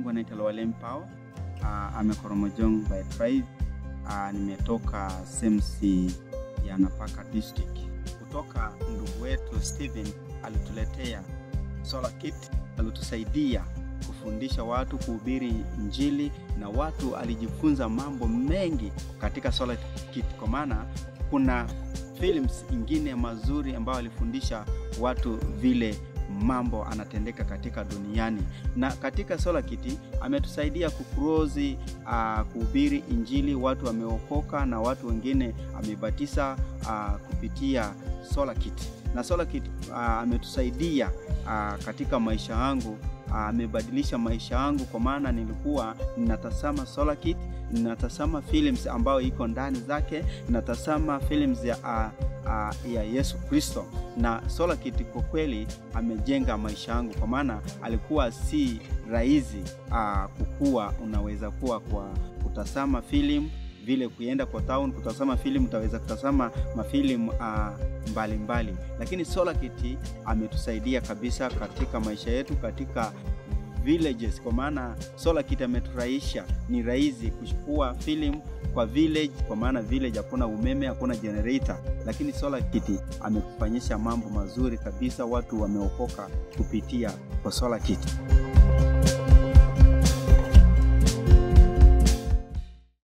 langu anaitwa Lwalem Pao. Uh, amekoromojong by tribe. Uh, nimetoka SEMSI ya Napaka district. Kutoka ndugu wetu Steven alituletea solar kit, alitusaidia kufundisha watu kuhubiri Injili na watu alijifunza mambo mengi katika solar kit, kwa maana kuna films ingine mazuri ambayo alifundisha watu vile mambo anatendeka katika duniani na katika solar kit ametusaidia kucross uh, kuhubiri injili watu wameokoka na watu wengine amebatiza uh, kupitia solar kit na solar kit uh, ametusaidia uh, katika maisha yangu amebadilisha uh, maisha yangu kwa maana nilikuwa ninatazama solar kit ninatazama films ambayo iko ndani zake ninatazama films ya uh, uh, ya Yesu Kristo na solar kit kwa kweli amejenga maisha yangu kwa maana alikuwa si rahisi uh, kukua unaweza kuwa kwa kutazama film vile kuenda kwa town kutazama filamu utaweza kutazama mafilimu uh, mbalimbali lakini solar kit ametusaidia kabisa katika maisha yetu katika villages kwa maana solar kit ameturahisha ni rahisi kuchukua film kwa village kwa maana village hakuna umeme hakuna generator lakini solar kit ametufanyisha mambo mazuri kabisa watu wameokoka kupitia kwa solar kit